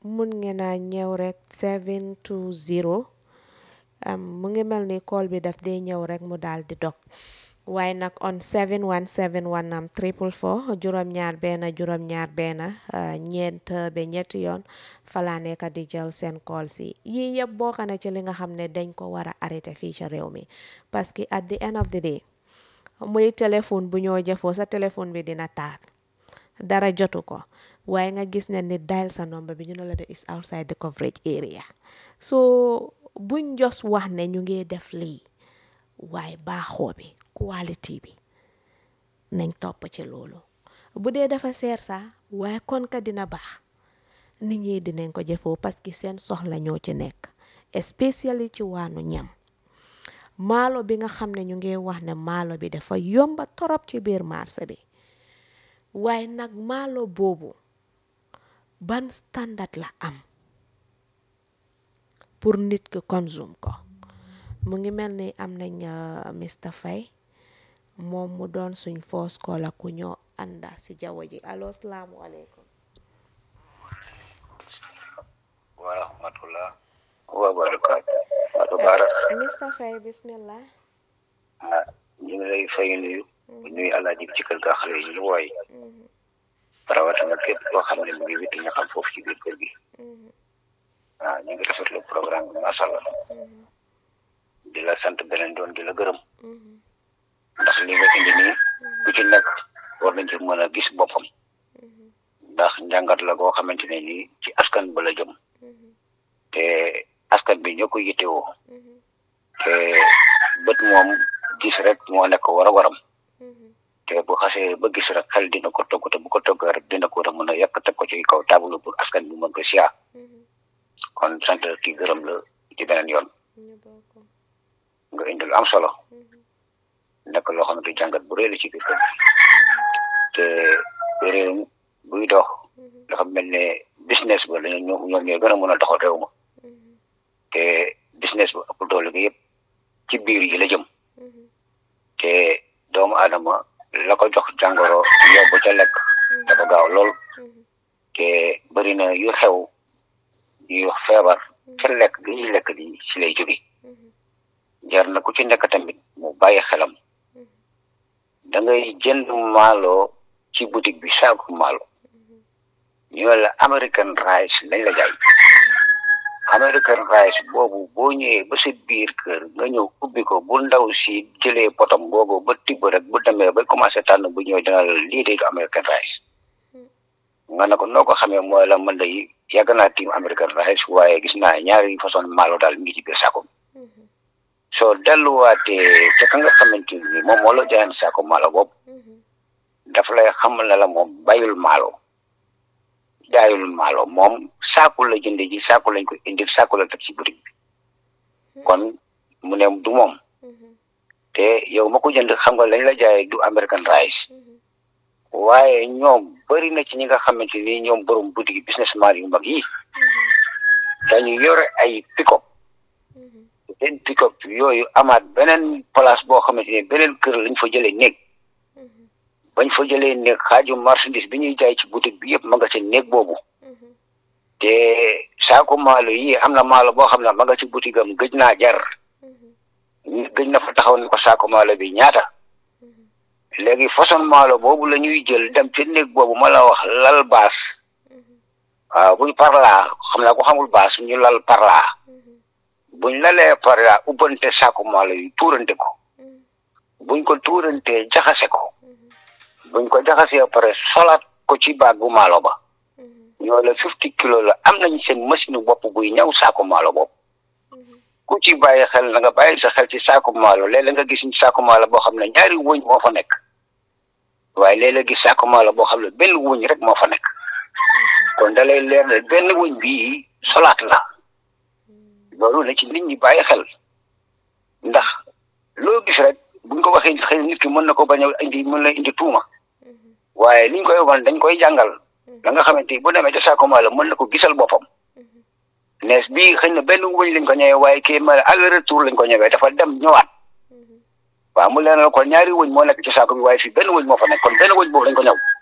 mun ngeen a ñëw rek 720 am mu ngi mel ni call bi daf dee ñëw rek mu daal di dog waaye nag on 7171 am triple four juróom-ñaar benn juróom-ñaar benn ñeent ba ñetti yoon falaa nekk di jël seen call si yii yëpp bokk na ci li nga xam ne dañ ko war a arrêté fii ci réew mi parce que at the end of the day muy téléphone bu ñoo jëfoo sa téléphone bi dina taal dara jotu ko waaye nga gis ne ni dial sa number bi ñu ne la de is outside the coverage area so buñ jos wax ne ñu ngi def lii waaye baaxoo bi quality bi nañ topp ci loolu bu dee dafa seer sax waaye kon ka dina baax nit ñi dinañ ko jëfoo parce que seen soxla ñoo ci nekk especially ci waanu ñam maalo bi nga xam ne ñu ngi wax ne maalo bi dafa yomba torop ci biir marché bi waaye nag maalo boobu ban standard la am pour nit ki consume ko mu ngi mel ni am nañ Mr Faye moom mu doon suñ foos koola ku ñoo ànda si jaww ji allo salaamualeykum wa rahmatullah wa barakaatu Fatou Bara Mr Faye bismillah ah ñu ngi lay fay nuyu nuyu alaaji ci kër ga xale yi ñu wooy rawatina képp koo xam ne mu ngi witti ñu xam foofu ci biir kër gi ah ñu ngi rafetlu programme bi macha allah di la sant beneen doon di la gërëm ndax li nga indi nii ku ci nekk war nañ ci mën a gis boppam ndax njàngat la goo xamante ne nii ci askan ba la jëm te askan bi ñoo ko yittewoo te bët moom gis rek moo nekk war a waram te bu xasee ba gis rek xel dina ko togg te bu ko togg rek dina ko war a mën a yàq teg ko ci kaw table pour askan bi mën ko siyaa kon sant ki gërëm la ci beneen yoon nga indil am solo nekk loo xamante jàngat bu rëy la ci biir kër te réew buy dox dafa mel ne business ba dañu ñoom ñoom ñooy gën a mën a doxal réew ma te business ba ëpp doole gi yëpp ci biir yi la jëm te doomu aadama la ko jox jàngoro yóbbu ca lekk dafa gaaw lool te bëri na yu xew yu feebar ca lekk gi ñuy lekk di ci lay jóge jar na ku ci nekk tamit mu bàyyi xelam da ngay jënd maalo ci boutique bi saaku maalo ñu la American rice lañ la jaay American rice boobu boo ñëwee ba sa biir kër nga ñëw ubbi ko bu ndaw si jëlee potom boobu ba tibb rek bu demee ba commencé tànn bu ñëw dina la lii de du American rice nga ne ko noo ko xamee mooy la man day yàgg naa tiim American rice waaye gis naa ñaari façon maalo daal mi ngi ci biir saako soo delluwaatee ca ka nga xamante ni moom moo la jaayan saako maalo boobu dafa lay xamal ne la moom bayul maalo jaayul maalo moom saaku la jënde ji saaku lañ ko indi saaku la teg ci boutique bi kon mu ne du moom te yow ma ko jënd xam nga lañ la jaayee du American rice waaye ñoom bëri na ci ñi nga xamante ni ñoom borom boutique businessman yu mag yi dañu yore ay pick-up seen pick-up yooyu amaat beneen place boo xamante ni beneen kër lañ fa jëlee néeg bañ fa jëlee néeg xaaju marchandise bi ñuy jaay ci boutique bi yëpp ma nga ci néeg boobu te saako maalo yi am na maalo boo xam ne ma nga ci boutique am gëj naa jar gëj na fa taxaw ne ko saako maalo bi ñaata léegi façon maalo boobu la ñuy jël dem ci néeg boobu ma la wax lal baas waaw buñ parla xam naa ko xamul baas ñu lal parla buñ lalee parla ubbante saako maalo yi tuurante ko buñ ko tuurantee jaxase ko buñ ko jaxasee pare solaat ko ci baag bu maalo ba ñoo la fifty kilo la am nañ seen machine bopp buy ñaw saako maalo bopp ku ci bàyyi xel na nga bàyyi sa xel ci saako maalo léeg-léeg nga gis saako maalo boo xam ne ñaari wëñ moo fa nekk waaye léeg-léeg gis saako maalo boo xam ne benn wëñ rek moo fa nekk kon da lay leer ne benn wëñ bii solaat la loolu la ci nit ñi bàyyi xel ndax loo gis rek buñ ko waxee xëy nit ki mën na ko bañ a indi mën na indi tuuma waaye liñ koy wan dañ koy jàngal la nga xamante ni bu demee ca saako maalo mën na ko gisal boppam nees bii xëy na benn wëñ lañ ko ñëwee waaye kii ma aller retour lañ ko ñëwee dafa dem ñëwaat waaw mu leen ko ñaari wëñ moo nekk ci saako bi waaye fii benn wëñ moo fa nekk kon benn wëñ boobu lañ ko ñëw